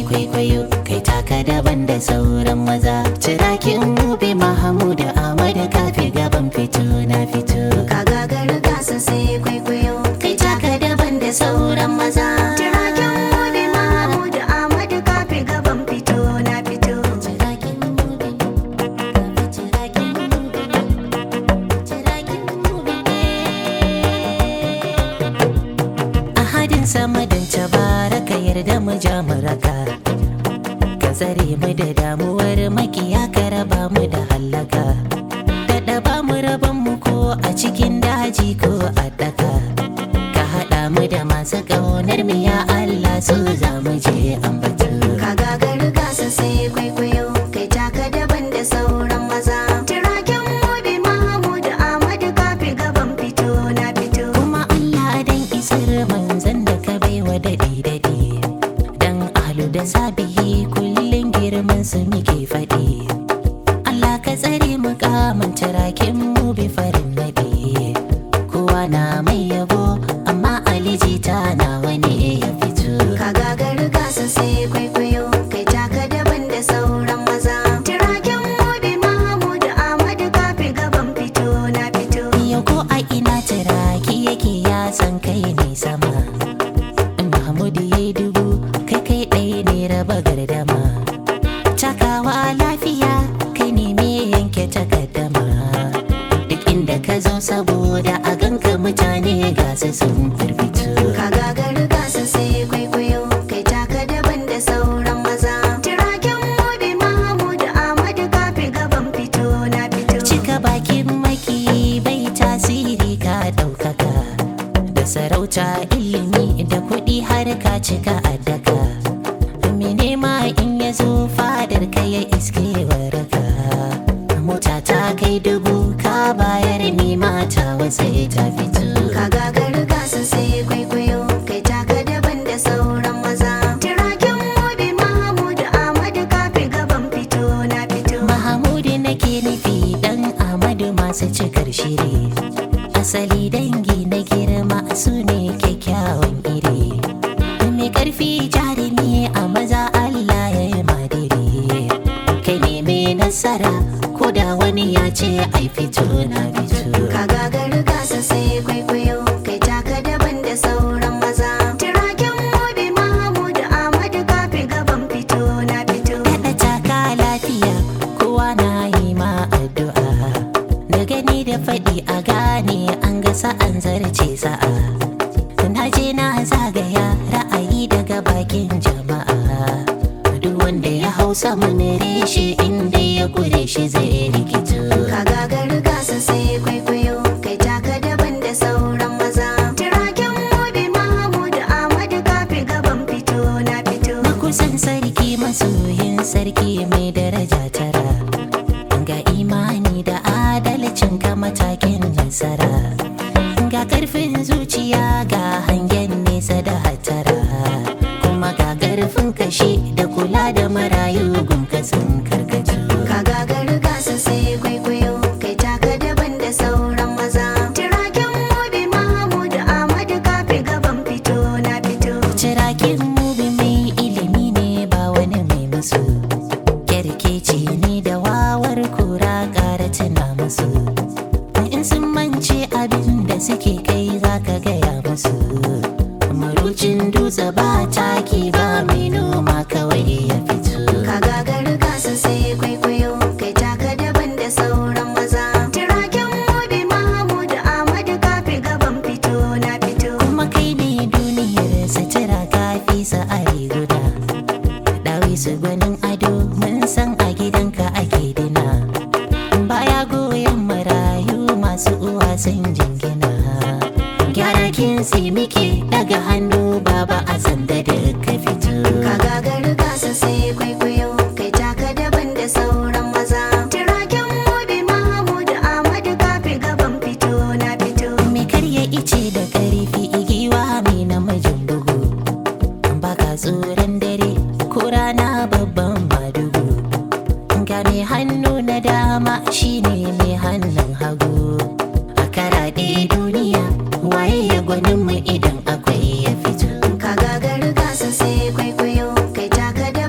kwaikwayo kai taka daban da sauran maza cirakin mubi mahamudu ahmadu kafi gaban fito na fito ka gagar gasa sai kwaikwayo kai taka daban da sauran maza Tiraken Mobi Mahmud Ahmad kafi gaban fito na fito. Cirakin mubi, kafi cirakin mubi, cirakin mubi ahadin sama don baraka yarda mu ja mu raka ka tsare mu da damuwar makiya ka raba mu da hallaka daɗa ba mu raban mu ko a cikin daji ko a daka ka haɗa mu da masu ƙaunar mu ya Allah su za mu je ambatu Ka gagar gasa sai kwaikwayo kai taka daban da sauran maza. Tiraken Mobi Mahmud Ahmad kafi gaban fito na fito. kuma Allah dan isar manzan da ka baiwa daɗi daɗi dan ahlu da sabihi kullum girman su muke faɗi Allah ka tsare mu kamun tarakin mu bi farin naɗi kowa na mai yabo amma aliji ta nawa ne ya fito Ka gagar gasa sai kwaikwayo kai taka daban da sauran maza. Tiraken Mobi Mahmud Ahmad kafi gaban fito na fito. yau ko a ina taraki yake ya san kai ne sama Mahmudu ya yi dubu kai kai ɗaya ne raba gardama Takawa lafiya kai ne me yanke takaddama Duk inda ka zo saboda a ganka mutane gasa sun firfito Ka gagar gasa sai kwaikwayo kai taka daban da sauran maza. Tiraken Mobi Mahmud Ahmad kafi gaban fito na fito. Cika bakin maki bai tasiri ka ɗaukaka Da sarauta ilimi da kuɗi har ka cika addaka Me nema in ya zo fadar ka ya iske waraka Mota ta kai dubu ka bayar ni mata wasai ta fito Ka gagar gasa sai kwaikwayo kai taka daban da sauran maza. Tiraken Mobi Mahmud Ahmad kafi gaban fito na fito. Mahamudu nake nufi dan Ahmadu masu cikar shiri Asali dangi na girma su ne kyakkyawan iri Mai karfi jarumi a maza Allah ya yi madiri Kai ne mai nasara ko da wani ya ce ai fito na fito Ka gagar gasa sai kwaikwayo kai taka daban da sauran maza. Tiraken Mobi Mahmud Ahmad kafi gaban fito na fito. Daɗa taka lafiya kowa na yi ma addu'a Da gani da faɗi a gane an ga sa'an zarce sa'a Na je na zagaya ra'ayi daga bakin jama'a Duk wanda ya hau saman reshe inda ya kure shi zai rikito Ka gagar gasa sai kwaikwayo kai taka daban da sauran maza. Tiraken Mobi Mahmud Ahmad kafi gaban fito na fito. Makusan sarki masoyin sarki mai daraja tara Ga imani da adalcin ka matakin nasara Ga karfin zuciya ga hangen nesa da hatara Kuma ga karfin kashi da kula da marayu gunka sun karkatu Ka gagar gasa sai kwaikwayo kai taka daban da sauran maza. Tiraken Mobi Mahmud Ahmad kafi gaban fito na fito. Cirakin mubi mai ilimi ne ba wani mai musu Kyarkeci ne da wawar kura ƙara tuna musu In sun mance abin da suke kai za ka gaya musu Marucin dutse ba taki ba mai noma kawai ya fito Ka gagar gasa sai kwaikwayo kai taka daban da sauran maza. Tiraken Mobi Mahmud Ahmad kafi gaban fito na fito. Kuma kai ne duniyar sutura kafi sa'ari guda Dawi su gwanin ado mun san a gidanka ake dina Baya goyon marayu masu uwa sun jingina Gyara kinsi muke daga hannu baba a sanda da ka fito Ka gagar gasa sai kwaikwayo kai taka daban da sauran maza. Tiraken Mobi Mahmud Ahmad kafi gaban fito na fito. Me karya ice da karfi igiwa mai namijin bugu Baka tsoron dare ko rana babban madugu Ga mai hannu na dama shine mai hannun hagu A karaɗe duniya waye ya gwanin mu idan akwai ya fito Ka gagar gasa sai kwaikwayo kai taka daban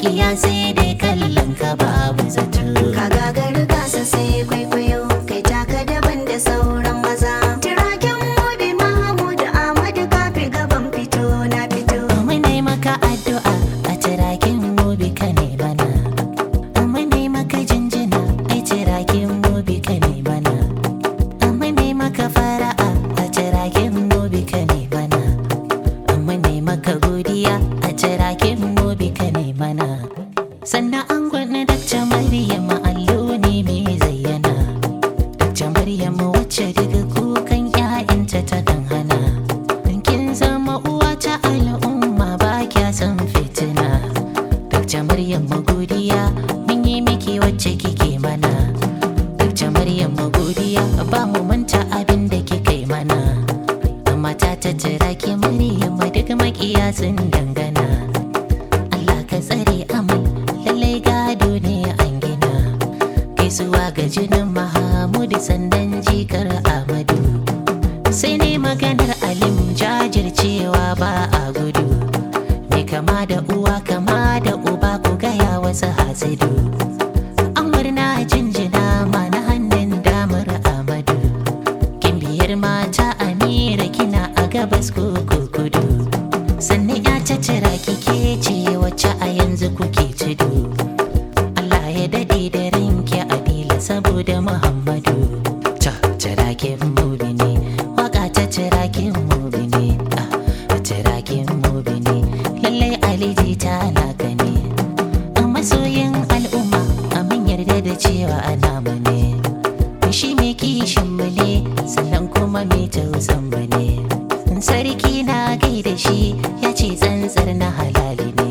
makiya sai dai kallon ka babu zato Ka gagari gasa sai kwaikwayo kai taka daban da sauran maza. Turaken mobi Mahmud Ahmadu kafi gaban fito na fito. Mune maka addu'a a tirakin mobi ka ne bana. Mune maka jinjina a tirakin mobi ka ne bana. Mune maka fara'a a tirakin mobi ka ne bana. Mune maka godiya a tirakin mobi ka ne bana. Sannan an gwana dakta Maryam allo ne mai zayyana. Dakta Maryam wacce daga kukan 'ya'yanta ta kan hana. Kin zama uwa ta al'umma ba kya san fitina. Dakta Maryam godiya mun yi miki wacce kike mana. Dakta Maryam godiya ba mu manta abin da kike mana. Amma ta tattara ki Maryam duk makiya sun dangana. Allah ka tsare amal lallai gado ne an gina. Gaisuwa ga jinin Mahamudu sandan jikar Ahmadu. sai ne maganar alim jajircewa ba a gudu mai kama da uwa kama da uba ku gaya wasu hasidu an murna jinjina ma na hannun damar amadu kin biyar mata amira kina a gabas ko ko kudu sannan ya cacira kike ce wacce a yanzu kuke tudu Allah ya daɗe da rinki adila saboda Muhammadu ta cirakin mubi ne waka ta cirakin mubi ne ah, cirakin mubi ne lallai aliji ta naka ne a masoyin al'umma a mun yarda da cewa ana mu ne shi mai kishin mu ne sannan kuma mai tausan mu ne sarki na gaida shi ya ce tsantsar na halali ne